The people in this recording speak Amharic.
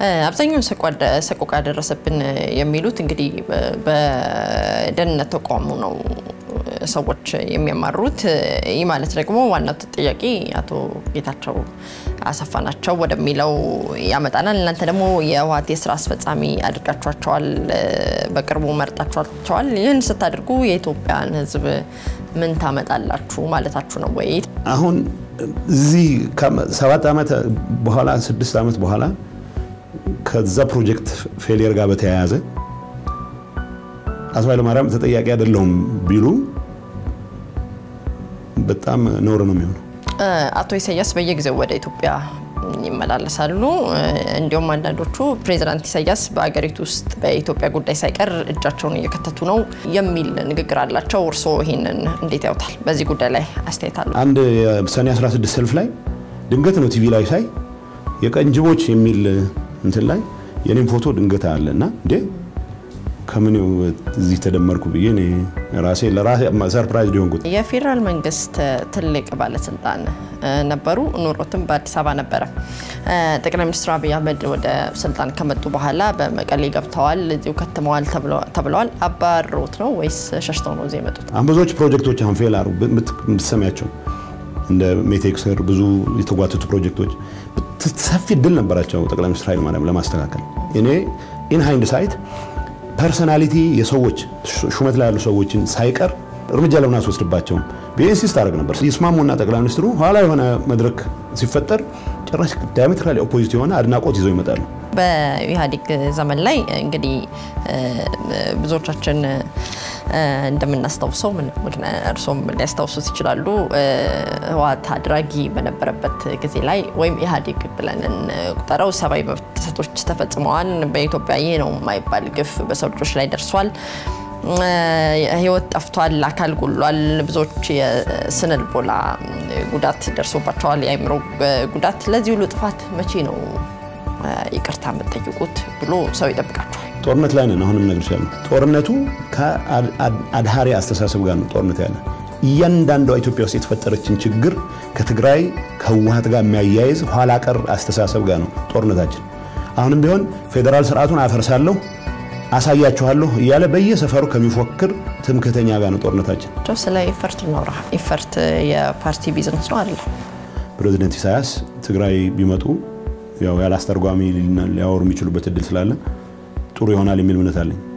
አብዛኛውን ሰቆቃ ደረሰብን የሚሉት እንግዲህ በደህንነት ተቋሙ ነው ሰዎች የሚያማሩት። ይህ ማለት ደግሞ ዋናው ተጠያቂ አቶ ጌታቸው አሰፋ ናቸው ወደሚለው ያመጣናል። እናንተ ደግሞ የህወሓት የስራ አስፈጻሚ አድርጋችኋቸዋል፣ በቅርቡ መርጣችኋቸዋል። ይህን ስታደርጉ የኢትዮጵያን ህዝብ ምን ታመጣላችሁ ማለታችሁ ነው ወይ? አሁን እዚህ ሰባት ዓመት በኋላ ስድስት ዓመት በኋላ ከዛ ፕሮጀክት ፌሊየር ጋር በተያያዘ አቶ ኃይለማርያም ተጠያቂ አይደለሁም ቢሉ በጣም ነውር ነው የሚሆነው። አቶ ኢሳያስ በየጊዜው ወደ ኢትዮጵያ ይመላለሳሉ። እንዲሁም አንዳንዶቹ ፕሬዚዳንት ኢሳያስ በአገሪቱ ውስጥ በኢትዮጵያ ጉዳይ ሳይቀር እጃቸውን እየከተቱ ነው የሚል ንግግር አላቸው። እርስዎ ይህንን እንዴት ያውታል? በዚህ ጉዳይ ላይ አስተያየት አለ? አንድ ሰኔ 16 ሰልፍ ላይ ድንገት ነው ቲቪ ላይ ሳይ የቀንጅቦች የሚል እንትን ላይ የኔም ፎቶ ድንገት አለ እና እንዴ ከምን እዚህ ተደመርኩ ብዬ ራሴ ለራሴ ሰርፕራይዝ ሊሆንኩት። የፌዴራል መንግስት ትልቅ ባለስልጣን ነበሩ። ኑሮትም በአዲስ አበባ ነበረ። ጠቅላይ ሚኒስትር አብይ አህመድ ወደ ስልጣን ከመጡ በኋላ በመቀሌ ገብተዋል፣ እዚሁ ከትመዋል ተብለዋል። አባሮት ነው ወይስ ሸሽተው ነው እዚህ የመጡት? አሁን ብዙዎች ፕሮጀክቶች አሁን ፌል አሩ የምትሰሚያቸው እንደ ሜቴክስር ብዙ የተጓተቱ ፕሮጀክቶች ሰፊ እድል ነበራቸው ጠቅላይ ሚኒስትር ኃይለማርያም ለማስተካከል። እኔ ኢን ሃይንድ ሳይት ፐርሰናሊቲ የሰዎች ሹመት ላይ ያሉ ሰዎችን ሳይቀር እርምጃ ለምን አስወስድባቸውም ብዬ ኢንሲስት አደረግ ነበር። ይስማሙና ጠቅላይ ሚኒስትሩ ኋላ የሆነ መድረክ ሲፈጠር ጭራሽ ዳያሜትራሊ ኦፖዚት የሆነ አድናቆት ይዘው ይመጣሉ። በኢህአዴግ ዘመን ላይ እንግዲህ ብዙዎቻችን እንደምናስታውሰው እርሶም ሊያስታውሱት ይችላሉ። ህወሓት አድራጊ በነበረበት ጊዜ ላይ ወይም ኢህአዴግ ብለን እንቁጠረው ሰብአዊ መብት ጥሰቶች ተፈጽመዋል። በኢትዮጵያ ይህ ነው የማይባል ግፍ በሰው ልጆች ላይ ደርሷል። ህይወት ጠፍቷል፣ አካል ጎሏል። ብዙዎች የስነ ልቦና ጉዳት ደርሶባቸዋል፣ የአእምሮ ጉዳት። ለዚህ ሁሉ ጥፋት መቼ ነው ይቅርታ የምትጠይቁት ብሎ ሰው ይጠብቃቸዋል። ጦርነት ላይ ነን። አሁንም ነገር ያለ ጦርነቱ ከአድሃሪ አስተሳሰብ ጋር ነው ጦርነት ያለ እያንዳንዷ ኢትዮጵያ ውስጥ የተፈጠረችን ችግር ከትግራይ ከህወሓት ጋር የሚያያይዝ ኋላ ቀር አስተሳሰብ ጋር ነው ጦርነታችን። አሁንም ቢሆን ፌዴራል ስርዓቱን አፈርሳለሁ አሳያችኋለሁ እያለ በየሰፈሩ ከሚፎክር ትምክህተኛ ጋር ነው ጦርነታችን። ስለ ኢፈርት እናውራ። ኢፈርት የፓርቲ ቢዝነስ ነው አይደለም? ፕሬዚደንት ኢሳያስ ትግራይ ቢመጡ ያው ያለ አስተርጓሚ ሊያወሩ የሚችሉበት እድል ስላለ ጥሩ ይሆናል የሚል እምነት አለኝ።